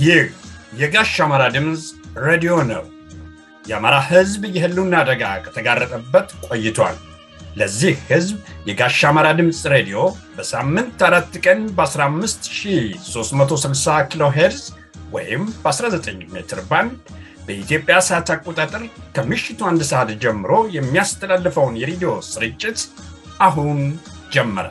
ይህ የጋሽ አማራ ድምፅ ሬዲዮ ነው። የአማራ ሕዝብ የህልውና አደጋ ከተጋረጠበት ቆይቷል። ለዚህ ሕዝብ የጋሽ አማራ ድምፅ ሬዲዮ በሳምንት አራት ቀን በ15360 ኪሎ ሄርዝ ወይም በ19 ሜትር ባንድ በኢትዮጵያ ሰዓት አቆጣጠር ከምሽቱ አንድ ሰዓት ጀምሮ የሚያስተላልፈውን የሬዲዮ ስርጭት አሁን ጀመረ።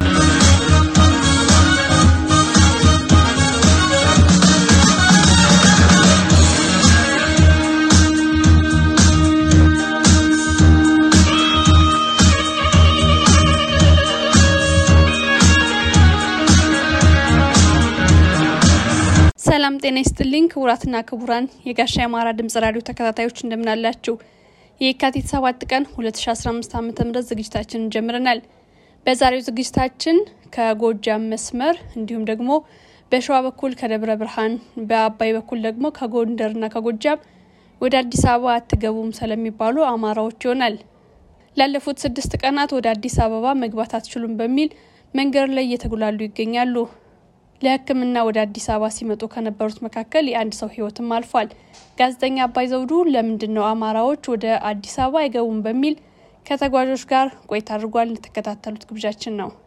ሰላም ጤና ይስጥልኝ ክቡራትና ክቡራን የጋሻ የአማራ ድምጽ ራዲዮ ተከታታዮች እንደምናላችሁ። የካቲት 7 ቀን 2015 ዓ ም ዝግጅታችንን ጀምረናል። በዛሬው ዝግጅታችን ከጎጃም መስመር እንዲሁም ደግሞ በሸዋ በኩል ከደብረ ብርሃን፣ በአባይ በኩል ደግሞ ከጎንደርና ከጎጃም ወደ አዲስ አበባ አትገቡም ስለሚባሉ አማራዎች ይሆናል። ላለፉት ስድስት ቀናት ወደ አዲስ አበባ መግባት አትችሉም በሚል መንገድ ላይ እየተጉላሉ ይገኛሉ። ለሕክምና ወደ አዲስ አበባ ሲመጡ ከነበሩት መካከል የአንድ ሰው ህይወትም አልፏል። ጋዜጠኛ አባይ ዘውዱ ለምንድን ነው አማራዎች ወደ አዲስ አበባ አይገቡም በሚል ከተጓዦች ጋር ቆይታ አድርጓል። የተከታተሉት ግብዣችን ነው።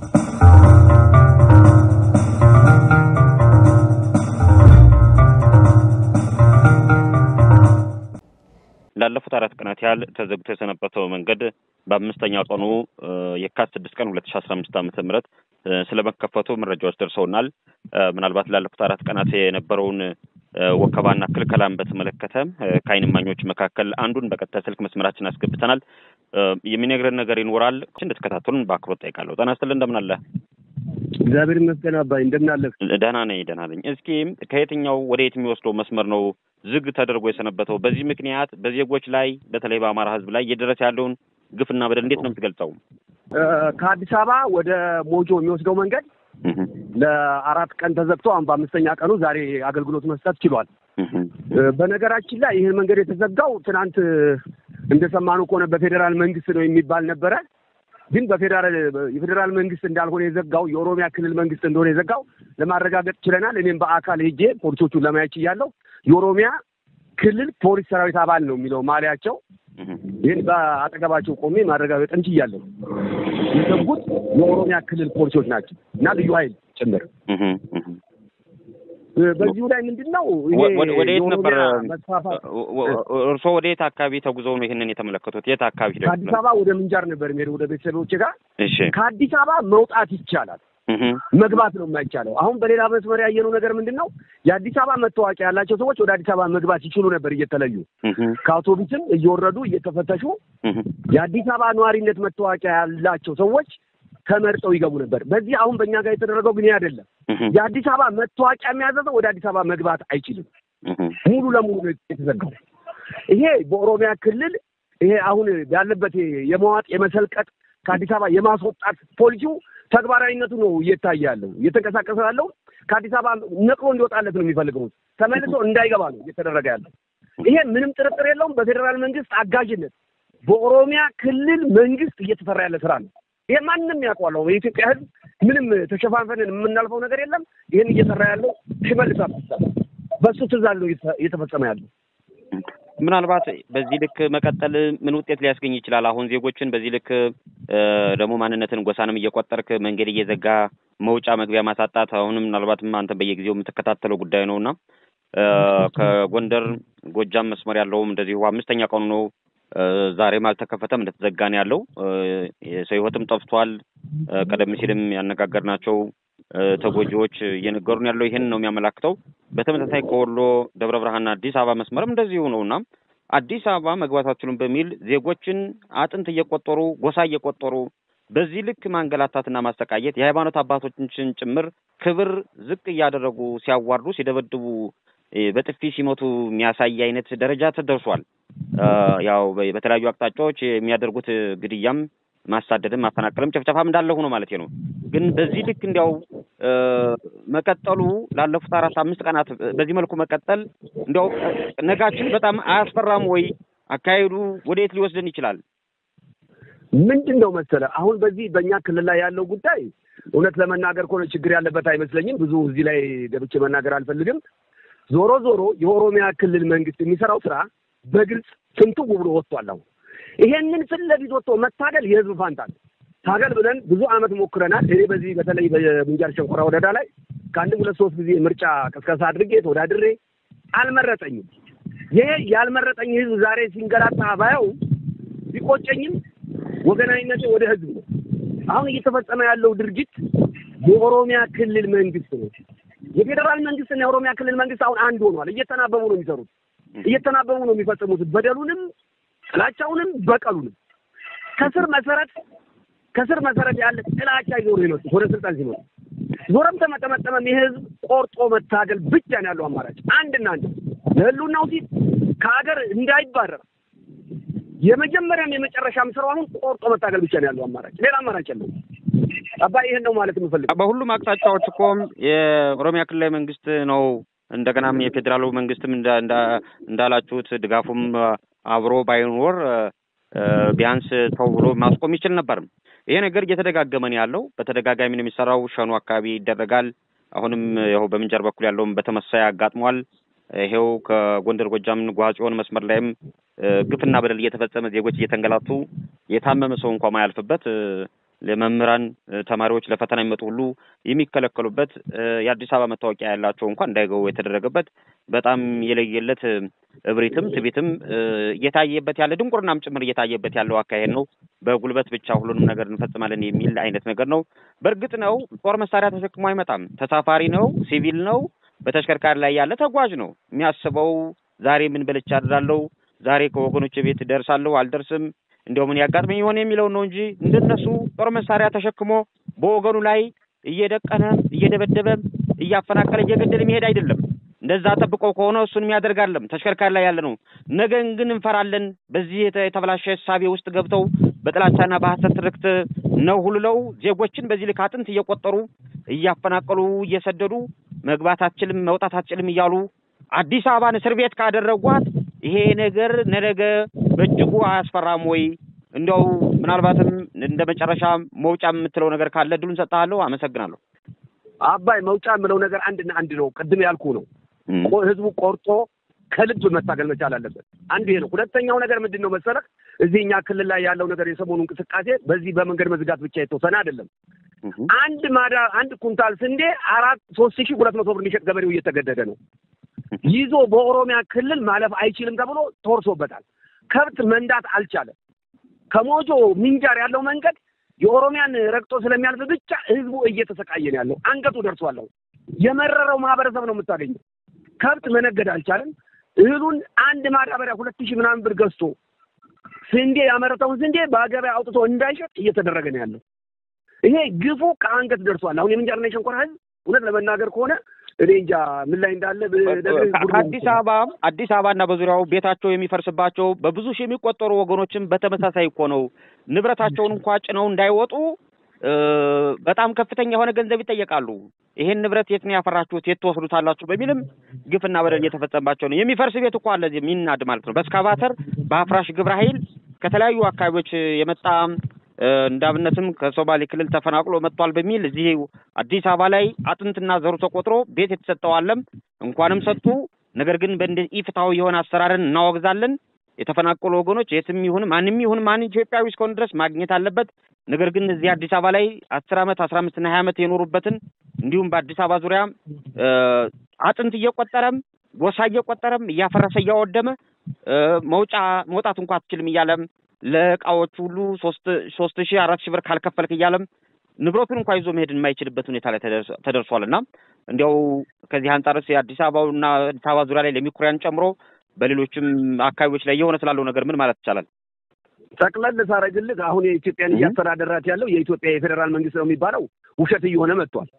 ላለፉት አራት ቀናት ያህል ተዘግቶ የሰነበተው መንገድ በአምስተኛ ቀኑ የካቲት ስድስት ቀን ሁለት ሺ አስራ አምስት ዓመተ ምህረት ስለመከፈቱ መረጃዎች ደርሰውናል። ምናልባት ላለፉት አራት ቀናት የነበረውን ወከባና ክልከላን በተመለከተ ከዓይን እማኞች መካከል አንዱን በቀጥታ ስልክ መስመራችን አስገብተናል። የሚነግረን ነገር ይኖራል። እንድትከታተሉን በአክብሮት ጠይቃለሁ። ጤና ይስጥልኝ። እንደምን አለ? እግዚአብሔር ይመስገን አባይ፣ እንደምን አለህ? ደህና ነኝ፣ ደህና ነኝ። እስኪ ከየትኛው ወደ የት የሚወስደው መስመር ነው ዝግ ተደርጎ የሰነበተው? በዚህ ምክንያት በዜጎች ላይ በተለይ በአማራ ሕዝብ ላይ እየደረሰ ያለውን ግፍና በደል እንዴት ነው የምትገልጸው? ከአዲስ አበባ ወደ ሞጆ የሚወስደው መንገድ ለአራት ቀን ተዘግቶ አሁን በአምስተኛ ቀኑ ዛሬ አገልግሎት መስጠት ችሏል። በነገራችን ላይ ይህን መንገድ የተዘጋው ትናንት እንደሰማነው ከሆነ በፌዴራል መንግስት ነው የሚባል ነበረ። ግን በፌዴራል የፌዴራል መንግስት እንዳልሆነ የዘጋው የኦሮሚያ ክልል መንግስት እንደሆነ የዘጋው ለማረጋገጥ ችለናል። እኔም በአካል ሄጄ ፖሊሶቹን ለማየት ችያለሁ። የኦሮሚያ ክልል ፖሊስ ሰራዊት አባል ነው የሚለው ማሊያቸው። ይህን በአጠገባቸው ቆሜ ማረጋገጥ እንችያለሁ። የዘጉት የኦሮሚያ ክልል ፖሊሶች ናቸው እና ልዩ ኃይል ጭምር። በዚሁ ላይ ምንድን ነው ወደ የት ነበር መስፋፋት እርስዎ ወደ የት አካባቢ ተጉዘው ነው ይህንን የተመለከቱት? የት አካባቢ ሄደው? ከአዲስ አበባ ወደ ምንጃር ነበር የሚሄደው ወደ ቤተሰቦች ጋር። እሺ ከአዲስ አበባ መውጣት ይቻላል፣ መግባት ነው የማይቻለው። አሁን በሌላ መስመር ያየነው ነገር ምንድን ነው? የአዲስ አበባ መታወቂያ ያላቸው ሰዎች ወደ አዲስ አበባ መግባት ይችሉ ነበር እየተለዩ ከአውቶቡስም እየወረዱ እየተፈተሹ የአዲስ አበባ ነዋሪነት መታወቂያ ያላቸው ሰዎች ተመርጠው ይገቡ ነበር። በዚህ አሁን በእኛ ጋር የተደረገው ግን ይህ አይደለም። የአዲስ አበባ መታወቂያ የሚያዘዘው ወደ አዲስ አበባ መግባት አይችልም። ሙሉ ለሙሉ ነው የተዘጋው። ይሄ በኦሮሚያ ክልል ይሄ አሁን ያለበት የመዋጥ የመሰልቀጥ ከአዲስ አበባ የማስወጣት ፖሊሲው ተግባራዊነቱ ነው እየታየ ያለው እየተንቀሳቀሰ ያለው ከአዲስ አበባ ነቅሎ እንዲወጣለት ነው የሚፈልገው ተመልሶ እንዳይገባ ነው እየተደረገ ያለው። ይሄ ምንም ጥርጥር የለውም በፌዴራል መንግስት አጋዥነት በኦሮሚያ ክልል መንግስት እየተሰራ ያለ ስራ ነው። ይሄ ማንም ያውቀዋለሁ። የኢትዮጵያ ሕዝብ ምንም ተሸፋንፈንን የምናልፈው ነገር የለም። ይህን እየሰራ ያለው ሽመልስ አብዲሳ በእሱ ትእዛዝ ነው እየተፈጸመ ያለው። ምናልባት በዚህ ልክ መቀጠል ምን ውጤት ሊያስገኝ ይችላል? አሁን ዜጎችን በዚህ ልክ ደግሞ ማንነትን ጎሳንም እየቆጠርክ መንገድ እየዘጋ መውጫ መግቢያ ማሳጣት አሁንም ምናልባትም አንተ በየጊዜው የምትከታተለው ጉዳይ ነው እና ከጎንደር ጎጃም መስመር ያለውም እንደዚሁ አምስተኛ ቀኑ ነው። ዛሬም አልተከፈተም፣ እንደተዘጋ ነው ያለው። የሰው ህይወትም ጠፍቷል። ቀደም ሲልም ያነጋገርናቸው ተጎጂዎች እየነገሩን ያለው ይህን ነው የሚያመላክተው። በተመሳሳይ ከወሎ ደብረ ብርሃንና አዲስ አበባ መስመርም እንደዚሁ ነው እና አዲስ አበባ መግባት አትችሉም በሚል ዜጎችን አጥንት እየቆጠሩ ጎሳ እየቆጠሩ በዚህ ልክ ማንገላታትና ማሰቃየት የሃይማኖት አባቶችን ጭምር ክብር ዝቅ እያደረጉ ሲያዋርዱ፣ ሲደበድቡ፣ በጥፊ ሲመቱ የሚያሳይ አይነት ደረጃ ተደርሷል። ያው በተለያዩ አቅጣጫዎች የሚያደርጉት ግድያም ማሳደድም ማፈናቀልም ጨፍጨፋም እንዳለ ሆኖ ማለት ነው። ግን በዚህ ልክ እንዲያው መቀጠሉ ላለፉት አራት አምስት ቀናት በዚህ መልኩ መቀጠል እንዲያው ነጋችን በጣም አያስፈራም ወይ? አካሄዱ ወደየት ሊወስደን ይችላል? ምንድን ነው መሰለ አሁን በዚህ በእኛ ክልል ላይ ያለው ጉዳይ እውነት ለመናገር ከሆነ ችግር ያለበት አይመስለኝም። ብዙ እዚህ ላይ ገብቼ መናገር አልፈልግም። ዞሮ ዞሮ የኦሮሚያ ክልል መንግስት የሚሰራው ስራ በግልጽ ፍንትው ብሎ ወጥቷል። አሁን ይሄንን ፊት ለፊት ወጥቶ መታገል የህዝብ ፋንታ ነው። ታገል ብለን ብዙ አመት ሞክረናል። እኔ በዚህ በተለይ በምንጃር ሸንኮራ ወረዳ ላይ ከአንድም ሁለት ሶስት ጊዜ ምርጫ ቅስቀሳ አድርጌ ተወዳድሬ አልመረጠኝም። ይሄ ያልመረጠኝ ህዝብ ዛሬ ሲንገላታ ባየው ቢቆጨኝም ወገናዊነቴ ወደ ህዝብ ነው። አሁን እየተፈጸመ ያለው ድርጊት የኦሮሚያ ክልል መንግስት ነው። የፌዴራል መንግስትና የኦሮሚያ ክልል መንግስት አሁን አንድ ሆኗል። እየተናበቡ ነው የሚሰሩት፣ እየተናበቡ ነው የሚፈጽሙት በደሉንም፣ ጥላቻውንም፣ በቀሉንም ከስር መሰረት ከስር መሰረት ያለ ጥላቻ ይዞ ነው የመጡት ወደ ስልጣን ሲመጡ። ዞረም ተመጠመጠመም ይህ ህዝብ ቆርጦ መታገል ብቻ ነው ያለው አማራጭ አንድና አንድ ለህልውናው ሲል ከሀገር እንዳይባረር የመጀመሪያም የመጨረሻም ስራው አሁን ቆርጦ መታገል ብቻ ነው ያለው አማራጭ፣ ሌላ አማራጭ የለውም። አባይ ይሄን ነው ማለት የምፈልገው። በሁሉም አቅጣጫዎች እኮም የኦሮሚያ ክልላዊ መንግስት ነው እንደገናም የፌዴራሉ መንግስትም እንዳላችሁት ድጋፉም አብሮ ባይኖር ቢያንስ ተው ብሎ ማስቆም ይችል ነበርም። ይሄ ነገር እየተደጋገመ ነው ያለው። በተደጋጋሚ ነው የሚሰራው። ሸኑ አካባቢ ይደረጋል። አሁንም ይኸው በምንጃር በኩል ያለውም በተመሳሳይ አጋጥሟል። ይሄው ከጎንደር ጎጃም ጓጽዮን መስመር ላይም ግፍና በደል እየተፈጸመ ዜጎች እየተንገላቱ የታመመ ሰው እንኳ ማያልፍበት ለመምህራን ተማሪዎች ለፈተና የሚመጡ ሁሉ የሚከለከሉበት የአዲስ አበባ መታወቂያ ያላቸው እንኳን እንዳይገቡ የተደረገበት በጣም የለየለት እብሪትም ትቢትም እየታየበት ያለ ድንቁርናም ጭምር እየታየበት ያለው አካሄድ ነው። በጉልበት ብቻ ሁሉንም ነገር እንፈጽማለን የሚል አይነት ነገር ነው። በእርግጥ ነው ጦር መሳሪያ ተሸክሞ አይመጣም። ተሳፋሪ ነው፣ ሲቪል ነው፣ በተሽከርካሪ ላይ ያለ ተጓዥ ነው። የሚያስበው ዛሬ ምን በልቼ አድራለሁ፣ ዛሬ ከወገኖች ቤት ደርሳለሁ አልደርስም እንዲያው ምን ያጋጥመኝ የሆነ የሚለውን ነው እንጂ እንደነሱ ጦር መሳሪያ ተሸክሞ በወገኑ ላይ እየደቀነ እየደበደበ እያፈናቀለ እየገደለ የሚሄድ አይደለም። እንደዛ ጠብቀው ከሆነ እሱን የሚያደርጋለም ተሽከርካሪ ላይ ያለ ነው። ነገን ግን እንፈራለን። በዚህ የተበላሸ እሳቤ ውስጥ ገብተው በጥላቻና በሐሰት ትርክት ነው ሁልለው ዜጎችን በዚህ ልክ አጥንት እየቆጠሩ እያፈናቀሉ እየሰደዱ መግባት አትችልም መውጣት አትችልም እያሉ አዲስ አበባን እስር ቤት ካደረጓት ይሄ ነገር ነገ በእጅጉ አያስፈራም ወይ? እንዲያው ምናልባትም እንደ መጨረሻ መውጫ የምትለው ነገር ካለ እድሉን ሰጥሃለሁ። አመሰግናለሁ። አባይ መውጫ የምለው ነገር አንድና አንድ ነው። ቅድም ያልኩ ነው። ህዝቡ ቆርጦ ከልብ መታገል መቻል አለበት። አንዱ ይሄ ነው። ሁለተኛው ነገር ምንድን ነው መሰለህ? እዚህ እኛ ክልል ላይ ያለው ነገር የሰሞኑ እንቅስቃሴ በዚህ በመንገድ መዝጋት ብቻ የተወሰነ አይደለም። አንድ ማዳ አንድ ኩንታል ስንዴ አራት ሶስት ሺህ ሁለት መቶ ብር የሚሸጥ ገበሬው እየተገደደ ነው ይዞ በኦሮሚያ ክልል ማለፍ አይችልም ተብሎ ተወርሶበታል። ከብት መንዳት አልቻለም። ከሞጆ ምንጃር ያለው መንገድ የኦሮሚያን ረግጦ ስለሚያልፍ ብቻ ህዝቡ እየተሰቃየ ነው ያለው። አንገቱ ደርሷለሁ። የመረረው ማህበረሰብ ነው የምታገኘው። ከብት መነገድ አልቻለም። እህሉን አንድ ማዳበሪያ ሁለት ሺህ ምናምን ብር ገዝቶ ስንዴ ያመረተውን ስንዴ በገበያ አውጥቶ እንዳይሸጥ እየተደረገ ነው ያለው። ይሄ ግፉ ከአንገት ደርሷል። አሁን የምንጃርና የሸንኮራ ህዝብ እውነት ለመናገር ከሆነ እኔ እንጃ ምን ላይ እንዳለ ከአዲስ አበባ አዲስ አበባና በዙሪያው ቤታቸው የሚፈርስባቸው በብዙ ሺህ የሚቆጠሩ ወገኖችም በተመሳሳይ እኮ ነው። ንብረታቸውን እንኳ ጭነው እንዳይወጡ በጣም ከፍተኛ የሆነ ገንዘብ ይጠየቃሉ። ይሄን ንብረት የት ነው ያፈራችሁት? የት ትወስዱታላችሁ? በሚልም ግፍና በደል እየተፈጸመባቸው ነው። የሚፈርስ ቤት እኮ አለ እዚህ የሚናድ ማለት ነው። በእስካቫተር በአፍራሽ ግብረ ኃይል ከተለያዩ አካባቢዎች የመጣ እንዳብነትም ከሶማሌ ክልል ተፈናቅሎ መጥቷል በሚል እዚህ አዲስ አበባ ላይ አጥንትና ዘሩ ተቆጥሮ ቤት የተሰጠው አለም እንኳንም ሰጡ። ነገር ግን በእንደ ኢፍትሐዊ የሆነ አሰራርን እናወግዛለን። የተፈናቀሉ ወገኖች የትም ይሁን ማንም ይሁን ማን ኢትዮጵያዊ እስከሆነ ድረስ ማግኘት አለበት። ነገር ግን እዚህ አዲስ አበባ ላይ አስር አመት አስራ አምስት እና ሀያ አመት የኖሩበትን እንዲሁም በአዲስ አበባ ዙሪያ አጥንት እየቆጠረም ጎሳ እየቆጠረም እያፈረሰ እያወደመ መውጫ መውጣት እንኳ አትችልም እያለም ለእቃዎች ሁሉ ሶስት ሶስት ሺህ አራት ሺህ ብር ካልከፈልክ እያለም ንብረቱን እንኳ ይዞ መሄድ የማይችልበት ሁኔታ ላይ ተደርሷል። እና እንዲያው ከዚህ አንጻርስ የአዲስ አበባውና አዲስ አበባ ዙሪያ ላይ ለሚኩሪያን ጨምሮ በሌሎችም አካባቢዎች ላይ እየሆነ ስላለው ነገር ምን ማለት ይቻላል? ጠቅለል ሳረግልህ አሁን የኢትዮጵያን እያስተዳደራት ያለው የኢትዮጵያ የፌዴራል መንግስት ነው የሚባለው ውሸት እየሆነ መጥቷል።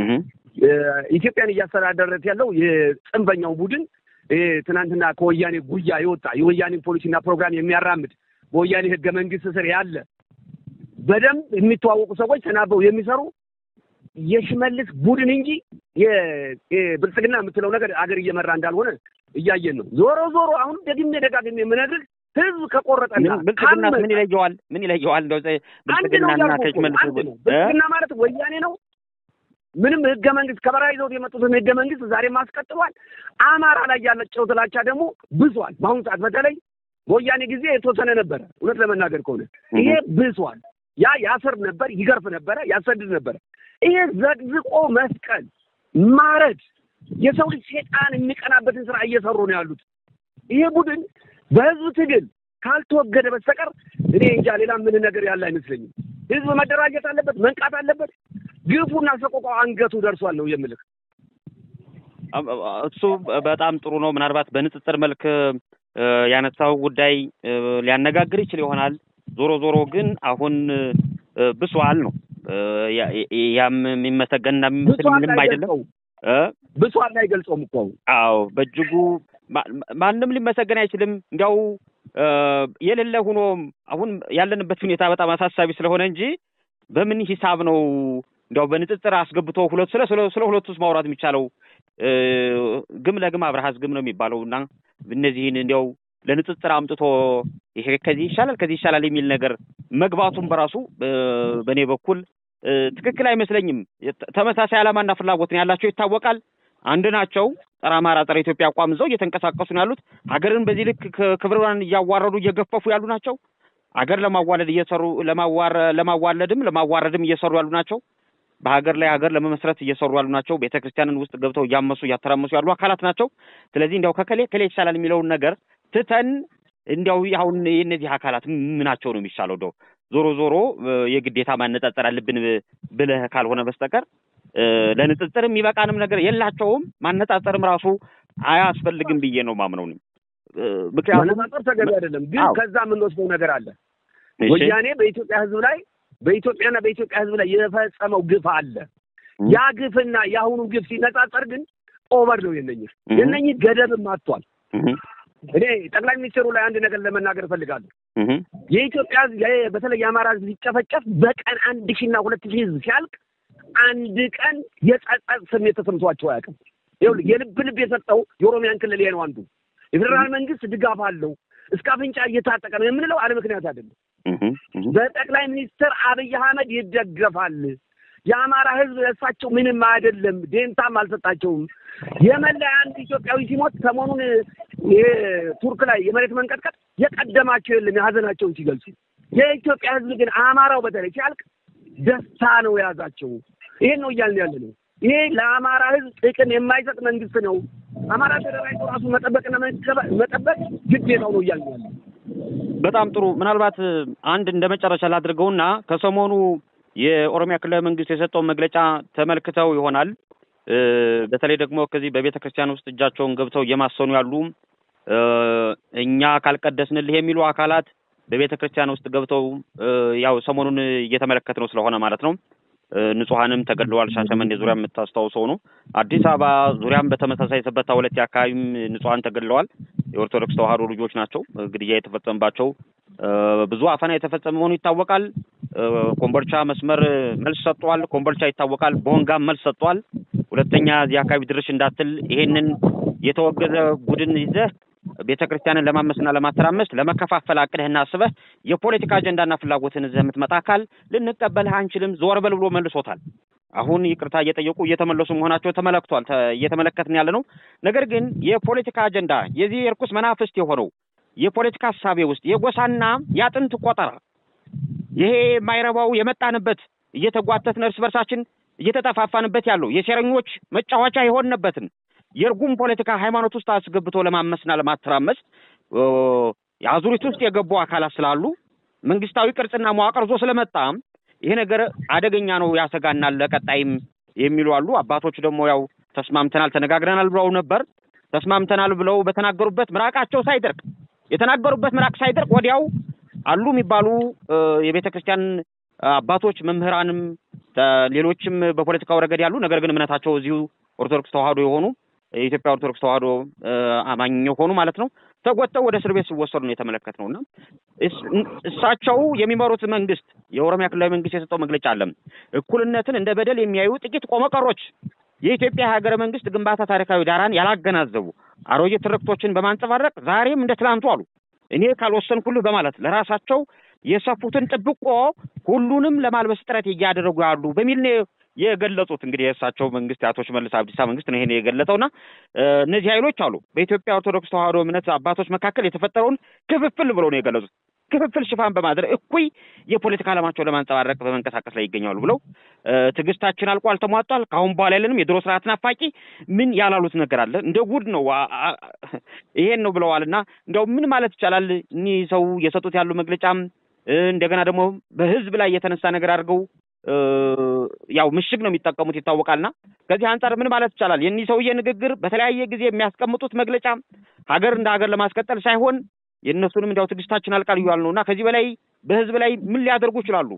ኢትዮጵያን እያስተዳደረት ያለው የጽንፈኛው ቡድን ትናንትና ከወያኔ ጉያ የወጣ የወያኔን ፖሊሲና ፕሮግራም የሚያራምድ በወያኔ ህገ መንግስት ስር ያለ በደንብ የሚተዋወቁ ሰዎች ተናበው የሚሰሩ የሽመልስ ቡድን እንጂ የብልጽግና የምትለው ነገር አገር እየመራ እንዳልሆነ እያየን ነው። ዞሮ ዞሮ አሁን ደግሜ ደጋግሜ የምነግርህ ህዝብ ከቆረጠና ብልጽግና ምን ይለየዋል? ምን ይለየዋል? እንደው ብልጽግናና ሽመልስ ብልጽግና ማለት ወያኔ ነው። ምንም ህገ መንግስት ከበረሃ ይዘውት የመጡትን ህገ መንግስት ዛሬም አስቀጥሏል። አማራ ላይ ያለጨው ጥላቻ ደግሞ ብሷል። በአሁኑ ሰዓት በተለይ በወያኔ ጊዜ የተወሰነ ነበረ። እውነት ለመናገር ከሆነ ይሄ ብሷል። ያ ያስር ነበር፣ ይገርፍ ነበረ፣ ያሰድድ ነበረ። ይሄ ዘቅዝቆ መስቀል፣ ማረድ፣ የሰው ልጅ ሴጣን የሚቀናበትን ስራ እየሰሩ ነው ያሉት። ይሄ ቡድን በህዝብ ትግል ካልተወገደ በስተቀር እኔ እንጃ ሌላ ምን ነገር ያለ አይመስለኝም። ህዝብ መደራጀት አለበት፣ መንቃት አለበት። ግፉና ሰቆቃው አንገቱ ደርሷል ነው የምልህ። እሱ በጣም ጥሩ ነው። ምናልባት በንጽጽር መልክ ያነሳው ጉዳይ ሊያነጋግር ይችል ይሆናል። ዞሮ ዞሮ ግን አሁን ብሷል ነው ያም የሚመሰገንና የሚመስል ምንም አይደለም። ብሷል አይገልጸውም እኮ አዎ፣ በእጅጉ ማንም ሊመሰገን አይችልም። እንዲያው የሌለ ሆኖ አሁን ያለንበት ሁኔታ በጣም አሳሳቢ ስለሆነ እንጂ በምን ሂሳብ ነው እንዲያው በንጽጽር አስገብቶ ሁለት ስለ ስለ ሁለቱስ ማውራት የሚቻለው? ግም ለግም አብረሃዝ ግም ነው የሚባለው እና እነዚህን እንዲያው ለንጽጽር አምጥቶ ይሄ ከዚህ ይሻላል ከዚህ ይሻላል የሚል ነገር መግባቱም በራሱ በእኔ በኩል ትክክል አይመስለኝም። ተመሳሳይ ዓላማና ፍላጎት ነው ያላቸው ይታወቃል። አንድ ናቸው። ጸረ አማራ፣ ጸረ ኢትዮጵያ አቋም ይዘው እየተንቀሳቀሱ ነው ያሉት። ሀገርን በዚህ ልክ ክብሯን እያዋረዱ እየገፈፉ ያሉ ናቸው። ሀገር ለማዋለድ እየሰሩ ለማዋለድም ለማዋረድም እየሰሩ ያሉ ናቸው። በሀገር ላይ ሀገር ለመመስረት እየሰሩ ያሉ ናቸው። ቤተ ክርስቲያንን ውስጥ ገብተው እያመሱ እያተራመሱ ያሉ አካላት ናቸው። ስለዚህ እንዲያው ከከሌ ከሌ ይሻላል የሚለውን ነገር ትተን እንዲያው አሁን የእነዚህ አካላት ምናቸው ነው የሚሻለው? እንደው ዞሮ ዞሮ የግዴታ ማነጻጸር አለብን ብለህ ካልሆነ በስተቀር ለንጽጽር የሚበቃንም ነገር የላቸውም። ማነጻጸርም ራሱ አያስፈልግም ብዬ ነው ማምነው። ምክንያቱም ማነጻጸር ተገቢ አይደለም። ግን ከዛ የምንወስደው ነገር አለ። ወያኔ በኢትዮጵያ ሕዝብ ላይ በኢትዮጵያና በኢትዮጵያ ሕዝብ ላይ የፈጸመው ግፍ አለ። ያ ግፍና የአሁኑ ግፍ ሲነጻጸር ግን ኦቨር ነው የነኝህ የነኝህ ገደብም አጥቷል። እኔ ጠቅላይ ሚኒስትሩ ላይ አንድ ነገር ለመናገር እፈልጋለሁ። የኢትዮጵያ ሕዝብ በተለይ የአማራ ሕዝብ ሲጨፈጨፍ በቀን አንድ ሺና ሁለት ሺህ ሕዝብ ሲያልቅ አንድ ቀን የጸጸት ስሜት ተሰምቷቸው አያውቅም። ይኸውልህ የልብ ልብ የሰጠው የኦሮሚያን ክልል ይሄ ነው አንዱ። የፌዴራል መንግስት ድጋፍ አለው እስከ አፍንጫ እየታጠቀ ነው የምንለው አለ ምክንያት አይደለም። በጠቅላይ ሚኒስትር አብይ አህመድ ይደገፋል። የአማራ ህዝብ ለእሳቸው ምንም አይደለም፣ ዴንታም አልሰጣቸውም። የመላ አንድ ኢትዮጵያዊ ሲሞት ሰሞኑን ቱርክ ላይ የመሬት መንቀጥቀጥ የቀደማቸው የለም የሀዘናቸውን ሲገልጹ። የኢትዮጵያ ህዝብ ግን አማራው በተለይ ሲያልቅ ደስታ ነው የያዛቸው። ይሄን ነው እያልን ያለ ነው። ይሄ ለአማራ ህዝብ ጥቅም የማይሰጥ መንግስት ነው። አማራ ተደራጅቶ ራሱ መጠበቅና መጠበቅ ግዴታው ነው እያልን ያለ በጣም ጥሩ። ምናልባት አንድ እንደ መጨረሻ ላድርገውና ከሰሞኑ የኦሮሚያ ክልላዊ መንግስት የሰጠውን መግለጫ ተመልክተው ይሆናል። በተለይ ደግሞ ከዚህ በቤተ ክርስቲያን ውስጥ እጃቸውን ገብተው እየማሰኑ ያሉ እኛ ካልቀደስንልህ የሚሉ አካላት በቤተ ክርስቲያን ውስጥ ገብተው ያው ሰሞኑን እየተመለከትነው ስለሆነ ማለት ነው ንጹሐንም ተገድለዋል። ሻሸመኔ ዙሪያ የምታስታውሰው ነው። አዲስ አበባ ዙሪያም በተመሳሳይ ሰበታ ሁለት አካባቢም ንጹሐን ተገድለዋል። የኦርቶዶክስ ተዋህዶ ልጆች ናቸው። ግድያ የተፈጸመባቸው ብዙ አፈና የተፈጸመ መሆኑ ይታወቃል። ኮምቦልቻ መስመር መልስ ሰጥቷል። ኮምቦልቻ ይታወቃል። ቦንጋም መልስ ሰጥቷል። ሁለተኛ እዚህ አካባቢ ድርሽ እንዳትል ይሄንን የተወገዘ ቡድን ይዘህ ቤተ ክርስቲያንን ለማመስና ለማተራመስ ለመከፋፈል አቅደህና አስበህ የፖለቲካ አጀንዳና ፍላጎትን ይዘህ የምትመጣ አካል ልንቀበልህ አንችልም፣ ዞር በል ብሎ መልሶታል። አሁን ይቅርታ እየጠየቁ እየተመለሱ መሆናቸው ተመለክቷል፣ እየተመለከትን ያለ ነው። ነገር ግን የፖለቲካ አጀንዳ የዚህ የርኩስ መናፍስት የሆነው የፖለቲካ ሀሳቤ ውስጥ የጎሳና የአጥንት ቆጠራ ይሄ የማይረባው የመጣንበት እየተጓተትን እርስ በርሳችን እየተጠፋፋንበት ያለው የሴረኞች መጫወቻ የሆንበትን የእርጉም ፖለቲካ ሃይማኖት ውስጥ አስገብቶ ለማመስና ለማተራመስ የአዙሪት ውስጥ የገቡ አካላት ስላሉ መንግስታዊ ቅርጽና መዋቅር ዞ ስለመጣ ይሄ ነገር አደገኛ ነው፣ ያሰጋናል፣ ለቀጣይም የሚሉ አሉ። አባቶች ደግሞ ያው ተስማምተናል፣ ተነጋግረናል ብለው ነበር። ተስማምተናል ብለው በተናገሩበት ምራቃቸው ሳይደርቅ የተናገሩበት ምራቅ ሳይደርቅ ወዲያው አሉ የሚባሉ የቤተ ክርስቲያን አባቶች መምህራንም ሌሎችም በፖለቲካው ረገድ ያሉ ነገር ግን እምነታቸው እዚሁ ኦርቶዶክስ ተዋህዶ የሆኑ የኢትዮጵያ ኦርቶዶክስ ተዋህዶ አማኝ የሆኑ ማለት ነው ተጎተው ወደ እስር ቤት ሲወሰዱ ነው የተመለከትነው። እና እሳቸው የሚመሩት መንግስት የኦሮሚያ ክልላዊ መንግስት የሰጠው መግለጫ አለ። እኩልነትን እንደ በደል የሚያዩ ጥቂት ቆመቀሮች የኢትዮጵያ ሀገረ መንግስት ግንባታ ታሪካዊ ዳራን ያላገናዘቡ አሮጌ ትርክቶችን በማንጸባረቅ ዛሬም እንደ ትላንቱ አሉ እኔ ካልወሰንኩልህ በማለት ለራሳቸው የሰፉትን ጥብቆ ሁሉንም ለማልበስ ጥረት እያደረጉ ያሉ በሚል ነው የገለጹት። እንግዲህ የእሳቸው መንግስት የአቶ ሽመልስ አብዲሳ መንግስት ነው ይሄን የገለጸውና እነዚህ ኃይሎች አሉ በኢትዮጵያ ኦርቶዶክስ ተዋሕዶ እምነት አባቶች መካከል የተፈጠረውን ክፍፍል ብለው ነው የገለጹት። ክፍፍል ሽፋን በማድረግ እኩይ የፖለቲካ ዓላማቸውን ለማንጸባረቅ በመንቀሳቀስ ላይ ይገኛሉ ብለው ትዕግስታችን አልቋል፣ ተሟጧል፣ ከአሁን በኋላ ያለንም የድሮ ስርዓት ናፋቂ ምን ያላሉት ነገር አለ እንደ ጉድ ነው ይሄን ነው ብለዋል። እና እንዲያው ምን ማለት ይቻላል እኒህ ሰው የሰጡት ያሉ መግለጫም እንደገና ደግሞ በህዝብ ላይ የተነሳ ነገር አድርገው ያው ምሽግ ነው የሚጠቀሙት ይታወቃልና ከዚህ አንጻር ምን ማለት ይቻላል የእኒህ ሰውዬ ንግግር በተለያየ ጊዜ የሚያስቀምጡት መግለጫ ሀገር እንደ ሀገር ለማስቀጠል ሳይሆን የእነሱንም እንዲያው ትዕግስታችን አልቃል እያሉ ነው እና ከዚህ በላይ በህዝብ ላይ ምን ሊያደርጉ ይችላሉ?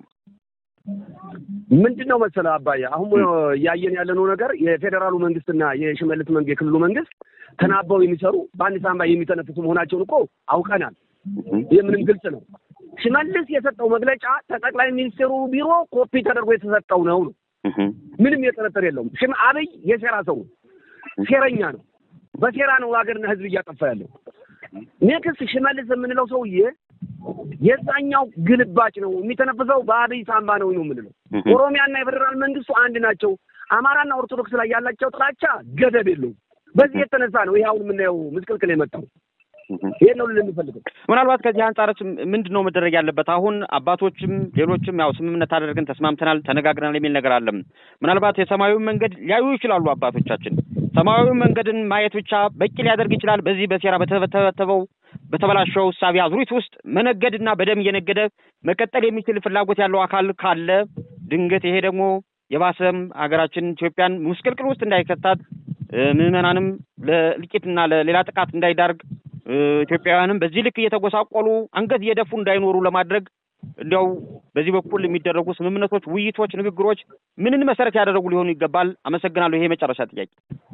ምንድን ነው መሰለህ አባዬ፣ አሁን እያየን ያለነው ነገር የፌዴራሉ መንግስትና የሽመልስ መንግ የክልሉ መንግስት ተናበው የሚሰሩ በአንድ ሳንባ የሚተነፍሱ መሆናቸውን እኮ አውቀናል። ይህ ምንም ግልጽ ነው። ሽመልስ የሰጠው መግለጫ ከጠቅላይ ሚኒስትሩ ቢሮ ኮፒ ተደርጎ የተሰጠው ነው ነው ምንም የጥርጥር የለውም። ሽም አብይ የሴራ ሰው ነው፣ ሴረኛ ነው። በሴራ ነው ሀገርና ህዝብ እያጠፋ ያለው። ኔክስት ሽመልስ የምንለው ሰውዬ የዛኛው ግልባጭ ነው የሚተነፍሰው በአብይ ሳንባ ነው ነው የምንለው። ኦሮሚያና የፌዴራል መንግስቱ አንድ ናቸው። አማራና ኦርቶዶክስ ላይ ያላቸው ጥላቻ ገደብ የለውም። በዚህ የተነሳ ነው ይህ አሁን የምናየው ምስቅልቅል የመጣው። ይሄን ነው ልል የምፈልገው። ምናልባት ከዚህ አንጻርስ ምንድን ነው መደረግ ያለበት? አሁን አባቶችም ሌሎችም ያው ስምምነት አደረግን፣ ተስማምተናል፣ ተነጋግረናል የሚል ነገር አለም። ምናልባት የሰማያዊ መንገድ ሊያዩ ይችላሉ አባቶቻችን። ሰማያዊ መንገድን ማየት ብቻ በቂ ሊያደርግ ይችላል። በዚህ በሴራ በተተበተበው በተበላሸው እሳቤ አዙሪት ውስጥ መነገድና በደም እየነገደ መቀጠል የሚችል ፍላጎት ያለው አካል ካለ ድንገት ይሄ ደግሞ የባሰም ሀገራችን ኢትዮጵያን ምስቅልቅል ውስጥ እንዳይከታት ምዕመናንም ለእልቂትና ለሌላ ጥቃት እንዳይዳርግ ኢትዮጵያውያንም በዚህ ልክ እየተጎሳቆሉ አንገት እየደፉ እንዳይኖሩ ለማድረግ እንዲያው በዚህ በኩል የሚደረጉ ስምምነቶች፣ ውይይቶች፣ ንግግሮች ምንን መሰረት ያደረጉ ሊሆኑ ይገባል? አመሰግናለሁ። ይሄ የመጨረሻ ጥያቄ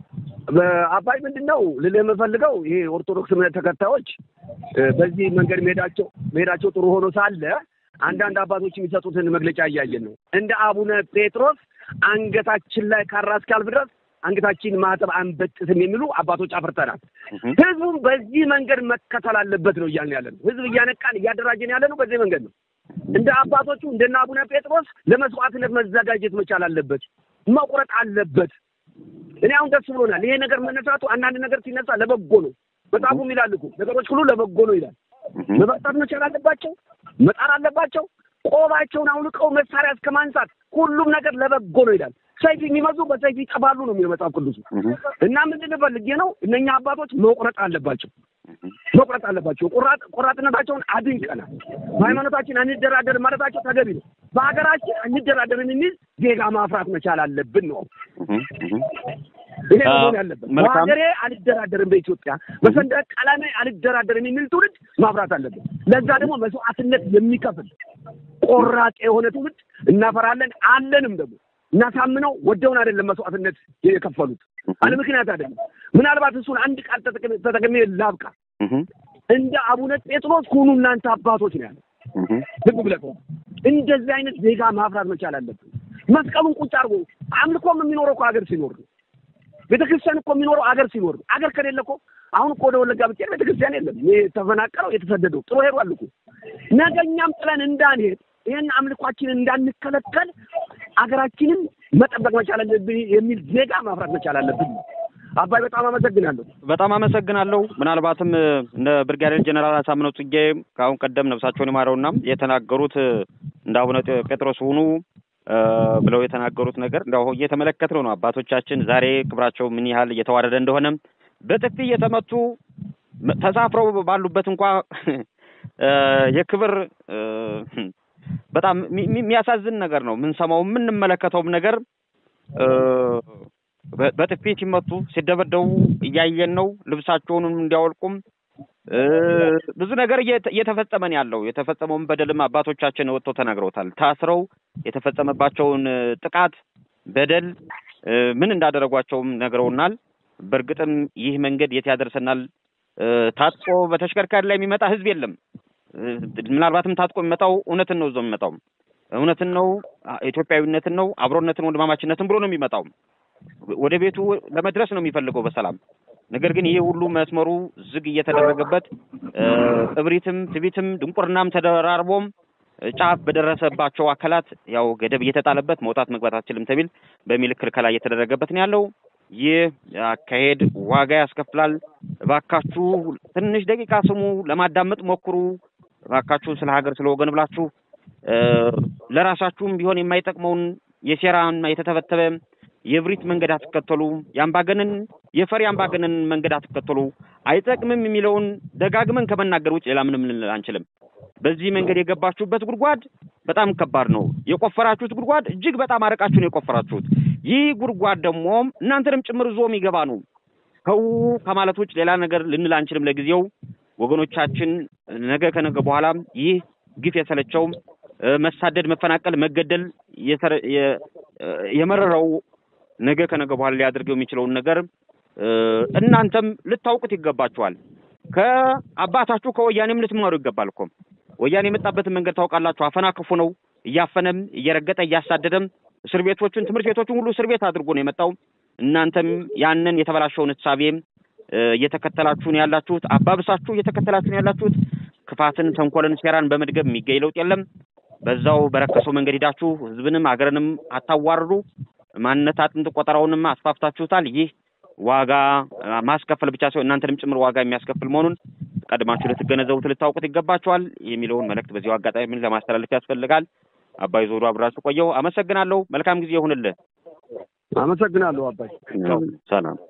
አባይ ምንድን ነው ልልህ የምፈልገው ይሄ ኦርቶዶክስ እምነት ተከታዮች በዚህ መንገድ መሄዳቸው መሄዳቸው ጥሩ ሆኖ ሳለ አንዳንድ አባቶች የሚሰጡትን መግለጫ እያየን ነው። እንደ አቡነ ጴጥሮስ አንገታችን ላይ ካራ እስኪያልፍ ድረስ አንገታችን ማጠብ አንበጥስም የሚሉ አባቶች አፍርተናል። ህዝቡም በዚህ መንገድ መከተል አለበት ነው እያልን ያለ ነው። ህዝብ እያነቃን እያደራጀን ያለ ነው በዚህ መንገድ ነው። እንደ አባቶቹ እንደነ አቡነ ጴጥሮስ ለመስዋዕትነት መዘጋጀት መቻል አለበት፣ መቁረጥ አለበት። እኔ አሁን ደስ ብሎናል። ይሄ ነገር መነሳቱ አንዳንድ ነገር ሲነሳ ለበጎ ነው። መጽሐፉም ይላል እኮ ነገሮች ሁሉ ለበጎ ነው ይላል። መበርታት መቻል አለባቸው፣ መጣር አለባቸው። ቆባቸውን አውልቀው መሳሪያ እስከ ማንሳት ሁሉም ነገር ለበጎ ነው ይላል። ሰይፍ የሚመዙ በሰይፍ ይጠፋሉ ነው የሚለው መጽሐፍ ቅዱሱ። እና ምንድን ፈልጌ ነው እነኛ አባቶች መቁረጥ አለባቸው መቁረጥ አለባቸው። ቁራጥ ቆራጥነታቸውን አድንቀናል። በሃይማኖታችን አንደራደርም ማለታቸው ተገቢ ነው። በሀገራችን አንደራደርም የሚል ዜጋ ማፍራት መቻል አለብን ነው ይሄ መሆን ያለበት። በሀገሬ አልደራደርም፣ በኢትዮጵያ በሰንደቅ ዓላማ አልደራደርም የሚል ትውልድ ማፍራት አለብን። ለዛ ደግሞ መስዋዕትነት የሚከፍል ቆራጥ የሆነ ትውልድ እናፈራለን አለንም ደግሞ እናሳምነው ወደውን አይደለም መስዋዕትነት የከፈሉት አለ ምክንያት አይደለም። ምናልባት እሱን አንድ ቃል ተጠቅሜ ላብቃ። እንደ አቡነ ጴጥሮስ ሁኑ እናንተ አባቶች ነው ያለ። ልብ ብለህ እንደዚህ አይነት ዜጋ ማፍራት መቻል አለብን። መስቀሉን ቁጭ አድርጎ አምልኮም የሚኖረው እኮ ሀገር ሲኖር ነው። ቤተክርስቲያን እኮ የሚኖረው አገር ሲኖር ነው። አገር ከሌለ እኮ አሁን እኮ ወደ ወለጋ ብትሄድ ቤተክርስቲያን የለም። የተፈናቀለው የተሰደደው ጥሎ ሄዷል እኮ ነገ እኛም ጥለን እንዳንሄድ ይህን አምልኳችንን እንዳንከለከል አገራችንን መጠበቅ መቻል አለብን የሚል ዜጋ ማፍራት መቻል አለብን። አባይ በጣም አመሰግናለሁ። በጣም አመሰግናለሁ። ምናልባትም እነ ብርጋዴር ጀኔራል አሳምነው ጽጌ ከአሁን ቀደም ነፍሳቸውን ይማረውና የተናገሩት እንደ አቡነ ጴጥሮስ ሁኑ ብለው የተናገሩት ነገር እንደው እየተመለከትነው ነው። አባቶቻችን ዛሬ ክብራቸው ምን ያህል እየተዋረደ እንደሆነ በጥፊ እየተመቱ ተሳፍረው ባሉበት እንኳ የክብር በጣም የሚያሳዝን ነገር ነው የምንሰማው የምንመለከተውም ነገር በጥፊ ሲመቱ ሲደበደቡ እያየን ነው። ልብሳቸውንም እንዲያወልቁም ብዙ ነገር እየተፈጸመን ያለው የተፈጸመውን በደልም አባቶቻችን ወጥተው ተናግረውታል። ታስረው የተፈጸመባቸውን ጥቃት በደል ምን እንዳደረጓቸውም ነግረውናል። በእርግጥም ይህ መንገድ የት ያደርሰናል? ታጥቆ በተሽከርካሪ ላይ የሚመጣ ህዝብ የለም። ምናልባትም ታጥቆ የሚመጣው እውነትን ነው፣ እዛው የሚመጣው እውነትን ነው፣ ኢትዮጵያዊነትን ነው፣ አብሮነትን፣ ወንድማማችነትን ብሎ ነው የሚመጣው። ወደ ቤቱ ለመድረስ ነው የሚፈልገው በሰላም ነገር ግን ይህ ሁሉ መስመሩ ዝግ እየተደረገበት እብሪትም፣ ትቢትም፣ ድንቁርናም ተደራርቦም ጫፍ በደረሰባቸው አካላት ያው ገደብ እየተጣለበት መውጣት መግባት አትችልም ተሚል በሚል ክልከላ እየተደረገበት ነው ያለው። ይህ አካሄድ ዋጋ ያስከፍላል። እባካችሁ ትንሽ ደቂቃ ስሙ፣ ለማዳመጥ ሞክሩ። እባካችሁ ስለ ሀገር ስለ ወገን ብላችሁ ለራሳችሁም ቢሆን የማይጠቅመውን የሴራና የተተበተበ የብሪት መንገድ አትከተሉ። የአምባገነን የፈሪ አምባገነን መንገድ አትከተሉ። አይጠቅምም የሚለውን ደጋግመን ከመናገር ውጭ ሌላ ምንም ልንል አንችልም። በዚህ መንገድ የገባችሁበት ጉድጓድ በጣም ከባድ ነው። የቆፈራችሁት ጉድጓድ እጅግ በጣም አርቃችሁ ነው የቆፈራችሁት። ይህ ጉድጓድ ደግሞ እናንተንም ጭምር ዞ የሚገባ ነው። ከው ከማለት ውጭ ሌላ ነገር ልንል አንችልም። ለጊዜው ወገኖቻችን ነገ ከነገ በኋላ ይህ ግፍ የሰለቸው መሳደድ፣ መፈናቀል፣ መገደል የመረረው ነገ ከነገ በኋላ ሊያደርገው የሚችለውን ነገር እናንተም ልታውቁት ይገባችኋል። ከአባታችሁ ከወያኔም ልትማሩ ይገባል እኮ ወያኔ የመጣበትን መንገድ ታውቃላችሁ። አፈና ክፉ ነው። እያፈነም እየረገጠ እያሳደደም እስር ቤቶችን ትምህርት ቤቶችን ሁሉ እስር ቤት አድርጎ ነው የመጣው። እናንተም ያንን የተበላሸውን እሳቤም እየተከተላችሁ ነው ያላችሁት። አባብሳችሁ እየተከተላችሁ ነው ያላችሁት። ክፋትን፣ ተንኮልን፣ ሴራን በመድገም የሚገኝ ለውጥ የለም። በዛው በረከሰው መንገድ ሂዳችሁ ህዝብንም ሀገርንም አታዋርዱ። ማንነት አጥንት ቆጠራውንም አስፋፍታችሁታል። ይህ ዋጋ ማስከፈል ብቻ ሲሆን እናንተንም ጭምር ዋጋ የሚያስከፍል መሆኑን ቀድማችሁ ልትገነዘቡት ልታውቁት ይገባችኋል የሚለውን መልእክት በዚሁ አጋጣሚ ለማስተላለፍ ያስፈልጋል። አባይ ዞሩ አብራችሁ ቆየው። አመሰግናለሁ። መልካም ጊዜ ይሁንልህ። አመሰግናለሁ አባይ። ሰላም።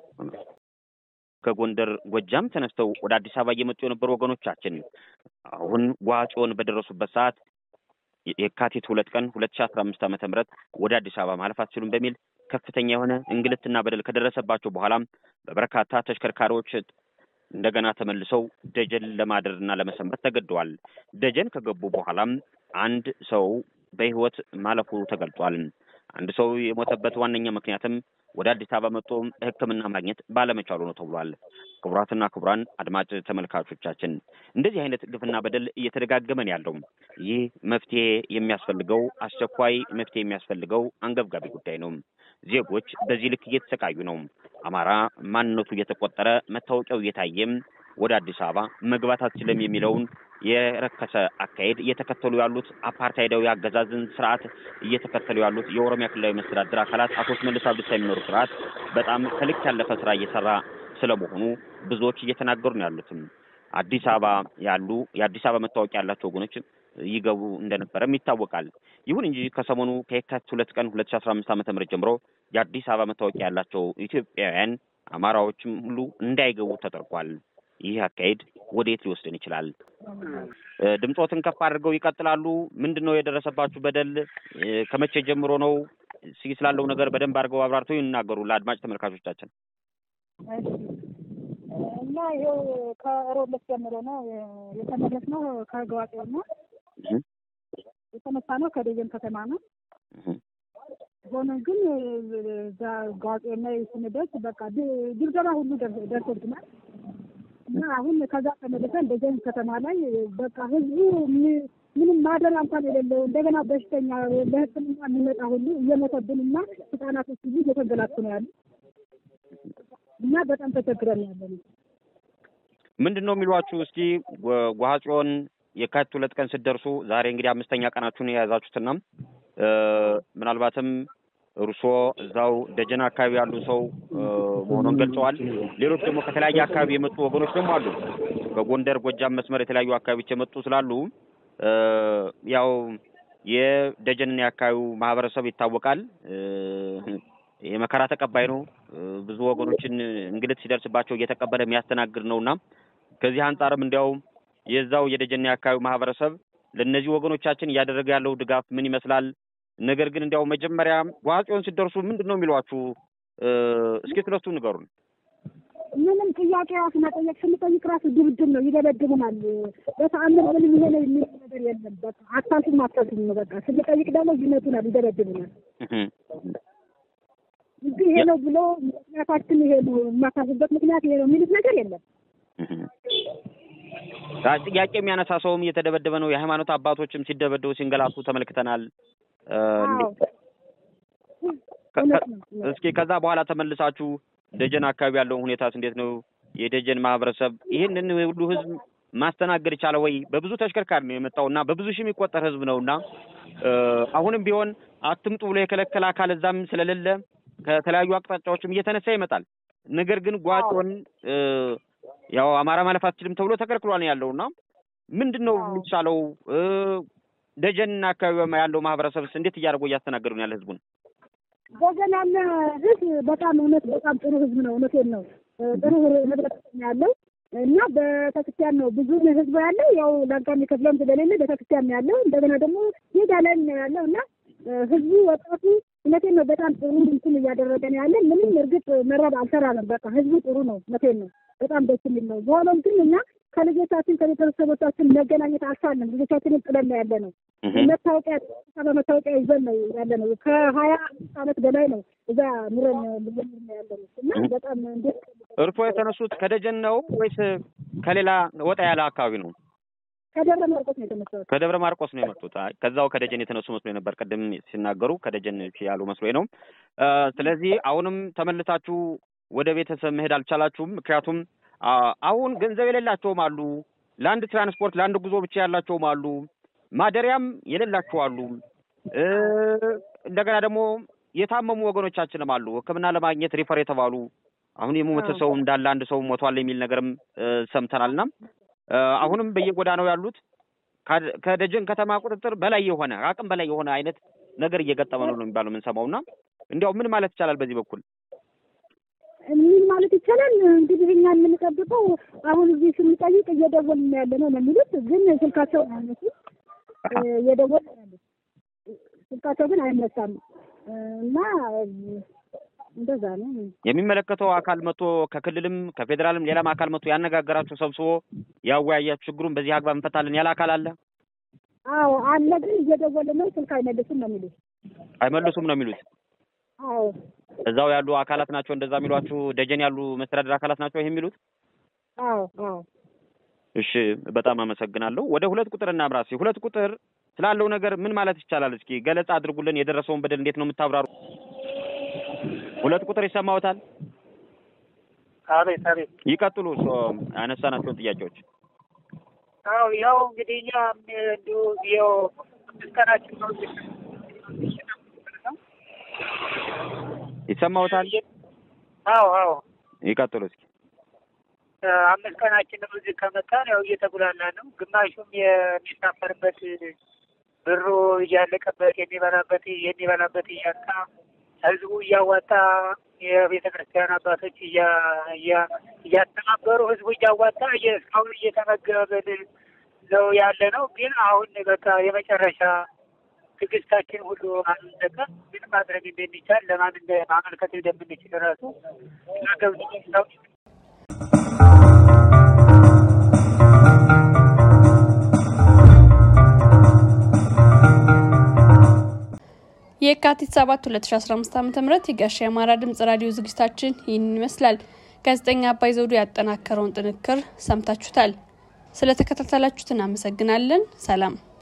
ከጎንደር ጎጃም ተነስተው ወደ አዲስ አበባ እየመጡ የነበሩ ወገኖቻችን አሁን ዋጮን በደረሱበት ሰዓት የካቲት ሁለት ቀን ሁለት ሺህ አስራ አምስት ዓመተ ምህረት ወደ አዲስ አበባ ማለፍ አትችሉም በሚል ከፍተኛ የሆነ እንግልትና በደል ከደረሰባቸው በኋላም በበርካታ ተሽከርካሪዎች እንደገና ተመልሰው ደጀን ለማደርና ለመሰንበት ተገደዋል። ደጀን ከገቡ በኋላም አንድ ሰው በሕይወት ማለፉ ተገልጿል። አንድ ሰው የሞተበት ዋነኛ ምክንያትም ወደ አዲስ አበባ መጥቶ ሕክምና ማግኘት ባለመቻሉ ነው ተብሏል። ክቡራትና ክቡራን አድማጭ ተመልካቾቻችን እንደዚህ አይነት ግፍና በደል እየተደጋገመን ያለው ይህ መፍትሄ የሚያስፈልገው አስቸኳይ መፍትሄ የሚያስፈልገው አንገብጋቢ ጉዳይ ነው። ዜጎች በዚህ ልክ እየተሰቃዩ ነው። አማራ ማንነቱ እየተቆጠረ መታወቂያው እየታየም ወደ አዲስ አበባ መግባት አትችልም የሚለውን የረከሰ አካሄድ እየተከተሉ ያሉት አፓርታይዳዊ አገዛዝን ስርዓት እየተከተሉ ያሉት የኦሮሚያ ክልላዊ መስተዳድር አካላት አቶ ሽመልስ አብዲሳ የሚኖሩ ስርዓት በጣም ከልክ ያለፈ ስራ እየሰራ ስለመሆኑ ብዙዎች እየተናገሩ ነው ያሉትም። አዲስ አበባ ያሉ የአዲስ አበባ መታወቂያ ያላቸው ወገኖች ይገቡ እንደነበረም ይታወቃል። ይሁን እንጂ ከሰሞኑ ከየካቲት ሁለት ቀን ሁለት ሺ አስራ አምስት ዓመተ ምህረት ጀምሮ የአዲስ አበባ መታወቂያ ያላቸው ኢትዮጵያውያን አማራዎችም ሁሉ እንዳይገቡ ተደርጓል። ይህ አካሄድ ወዴት ሊወስድን ይችላል? ድምፆትን ከፍ አድርገው ይቀጥላሉ። ምንድን ነው የደረሰባችሁ በደል? ከመቼ ጀምሮ ነው? እስኪ ስላለው ነገር በደንብ አድርገው አብራርተው ይናገሩ ለአድማጭ ተመልካቾቻችን። እና ይኸው ከሮብ ዕለት ጀምሮ ነው የተመለስነው። ከገዋጤው ነው የተነሳ ነው። ከደጀን ከተማ ነው። ሆኖ ግን እዛ ገዋጤው ላይ ስንደርስ በቃ ድብደባ ሁሉ ደርሶብናል። እና አሁን ከዛ ተመልሰን ደጀን ከተማ ላይ በቃ ህዝቡ ምንም ማደሪያ እንኳን የሌለው እንደገና በሽተኛ ለሕክምና የሚመጣ ሁሉ እየሞተብን እና ህጻናቶች ሁሉ እየተንገላቱ ነው ያሉ እና በጣም ተቸግረን ያለ ነው። ምንድን ነው የሚሏችሁ? እስኪ ጓጽዮን የካቲት ሁለት ቀን ስትደርሱ ዛሬ እንግዲህ አምስተኛ ቀናችሁን የያዛችሁትና ምናልባትም እርስዎ እዛው ደጀን አካባቢ ያሉ ሰው መሆኑን ገልጸዋል። ሌሎች ደግሞ ከተለያየ አካባቢ የመጡ ወገኖች ደግሞ አሉ። በጎንደር ጎጃም መስመር የተለያዩ አካባቢዎች የመጡ ስላሉ ያው የደጀንና የአካባቢው ማህበረሰብ ይታወቃል። የመከራ ተቀባይ ነው። ብዙ ወገኖችን እንግልት ሲደርስባቸው እየተቀበለ የሚያስተናግድ ነውና ከዚህ አንጻርም እንዲያው የዛው የደጀንና የአካባቢው ማህበረሰብ ለእነዚህ ወገኖቻችን እያደረገ ያለው ድጋፍ ምን ይመስላል? ነገር ግን እንዲያው መጀመሪያ ዋጽዮን ሲደርሱ ምንድን ነው የሚሏችሁ? እስኪ ስለሱ ንገሩን። ምንም ጥያቄ ራሱ መጠየቅ ስንጠይቅ ራሱ ድብድብ ነው፣ ይደበድቡናል። በተአምር ምንም ይሄ ነው የሚል ነገር የለም። በቃ አታልፉም አታልፉም ነው በቃ። ስንጠይቅ ደግሞ ይመቱናል፣ ይደበድቡናል። እንግዲህ ይሄ ነው ብሎ ምክንያታችን ይሄ ነው የማታልፉበት ምክንያት ይሄ ነው የሚሉት ነገር የለም። ጥያቄ የሚያነሳ ሰውም እየተደበደበ ነው። የሃይማኖት አባቶችም ሲደበደቡ ሲንገላቱ ተመልክተናል። እስኪ ከዛ በኋላ ተመልሳችሁ ደጀን አካባቢ ያለውን ሁኔታስ እንዴት ነው? የደጀን ማህበረሰብ ይህንን ሁሉ ህዝብ ማስተናገድ ቻለ ወይ? በብዙ ተሽከርካሪ ነው የመጣው እና በብዙ ሺህ የሚቆጠር ህዝብ ነው እና አሁንም ቢሆን አትምጡ ብሎ የከለከለ አካል እዛም ስለሌለ ከተለያዩ አቅጣጫዎችም እየተነሳ ይመጣል። ነገር ግን ጓጮን ያው አማራ ማለፍ አትችልም ተብሎ ተከልክሏል ያለው እና ምንድን ነው የሚቻለው? ደጀንና አካባቢ ያለው ማህበረሰብስ እንዴት እያደረጉ እያስተናገዱ ነው ያለ ህዝቡን? ደጀን ያለ ህዝብ በጣም እውነት በጣም ጥሩ ህዝብ ነው። እውነቴን ነው። ጥሩ ህብረተሰብ ያለው እና ቤተክርስቲያን ነው ብዙ ህዝብ ያለው ያው ላንቃ የሚከፍለውም ስለሌለ ቤተክርስቲያን ያለው እንደገና ደግሞ ሜዳ ላይ ነው ያለው እና ህዝቡ ወጣቱ እውነቴን ነው በጣም ጥሩ እንትን እያደረገ ነው ያለን። ምንም እርግጥ መረብ አልሰራንም። በቃ ህዝቡ ጥሩ ነው። እውነቴን ነው በጣም ደስ የሚል ነው። በሆነም ግን እኛ ከልጆቻችን ከቤተሰቦቻችን መገናኘት አልቻልንም። ልጆቻችንን ጥለን ነው ያለ ነው። መታወቂያ በመታወቂያ ይዘን ነው ያለ ነው። ከሀያ አመት በላይ ነው እዛ ኑረን ልንኖር ነው ያለ ነው እና በጣም እንዴት እርሶ የተነሱት ከደጀን ነው ወይስ ከሌላ ወጣ ያለ አካባቢ ነው? ከደብረ ማርቆስ ነው የተነሳሁት። ከደብረ ማርቆስ ነው የመጡት። ከዛው ከደጀን የተነሱ መስሎኝ ነበር። ቅድም ሲናገሩ ከደጀን ያሉ መስሎኝ ነው። ስለዚህ አሁንም ተመልሳችሁ ወደ ቤተሰብ መሄድ አልቻላችሁም። ምክንያቱም አሁን ገንዘብ የሌላቸውም አሉ። ለአንድ ትራንስፖርት ለአንድ ጉዞ ብቻ ያላቸውም አሉ። ማደሪያም የሌላቸው አሉ። እንደገና ደግሞ የታመሙ ወገኖቻችንም አሉ። ሕክምና ለማግኘት ሪፈር የተባሉ አሁን የሞተ ሰው እንዳለ አንድ ሰው ሞቷል የሚል ነገርም ሰምተናል። እና አሁንም በየጎዳናው ያሉት ከደጀን ከተማ ቁጥጥር በላይ የሆነ አቅም በላይ የሆነ አይነት ነገር እየገጠመ ነው ነው የሚባለው የምንሰማው። እና እንዲያው ምን ማለት ይቻላል በዚህ በኩል ምን ማለት ይቻላል እንግዲህ እኛ የምንጠብቀው አሁን እዚህ ስንጠይቅ እየደወልን ያለ ነው ነው የሚሉት፣ ግን ስልካቸው አይነሱ እየደወልን ያለ ስልካቸው ግን አይነሳም እና እንደዛ ነው። የሚመለከተው አካል መጥቶ ከክልልም ከፌዴራልም ሌላም አካል መጥቶ ያነጋገራችሁ ሰብስቦ ያወያያችሁ ችግሩን በዚህ አግባብ እንፈታለን ያለ አካል አለ? አዎ አለ፣ ግን እየደወልን ነው፣ ስልክ አይመልሱም ነው የሚሉት። አይመልሱም ነው የሚሉት። አዎ እዛው ያሉ አካላት ናቸው እንደዛ የሚሏችሁ? ደጀን ያሉ መስተዳደር አካላት ናቸው ይሄ የሚሉት? አዎ አዎ። እሺ በጣም አመሰግናለሁ። ወደ ሁለት ቁጥር እናምራ። እስኪ ሁለት ቁጥር ስላለው ነገር ምን ማለት ይቻላል? እስኪ ገለጻ አድርጉልን። የደረሰውን በደል እንዴት ነው የምታብራሩ? ሁለት ቁጥር ይሰማዎታል? አቤት አቤት። ይቀጥሉ። ያነሳናቸውን ጥያቄዎች አዎ ያው እንግዲህ እኛ እንዲሁ ያው ምስጋናችን ነው ይሰማዎታል? አዎ አዎ። ይቀጥሉ እስኪ። አምስት ቀናችን ነው እዚህ ከመጣን ያው እየተጉላላ ነው። ግማሹም የሚሳፈርበት ብሩ እያለቀበት የሚበላበት የሚበላበት እያጣ ህዝቡ እያዋጣ የቤተ ክርስቲያን አባቶች እያስተባበሩ ህዝቡ እያዋጣ እስካሁን እየተመገብን ነው ያለ ነው። ግን አሁን በቃ የመጨረሻ ትዕግስታችን ሁሉ አለቀ። ምን ማድረግ እንደሚቻል ለማን ማመልከት እንደምንችል ራሱ ገብቶ የካቲት 7 2015 ዓ.ም የጋሻ የአማራ ድምጽ ራዲዮ ዝግጅታችን ይህንን ይመስላል። ጋዜጠኛ አባይ ዘውዱ ያጠናከረውን ጥንክር ሰምታችሁታል። ስለተከታተላችሁት እናመሰግናለን። ሰላም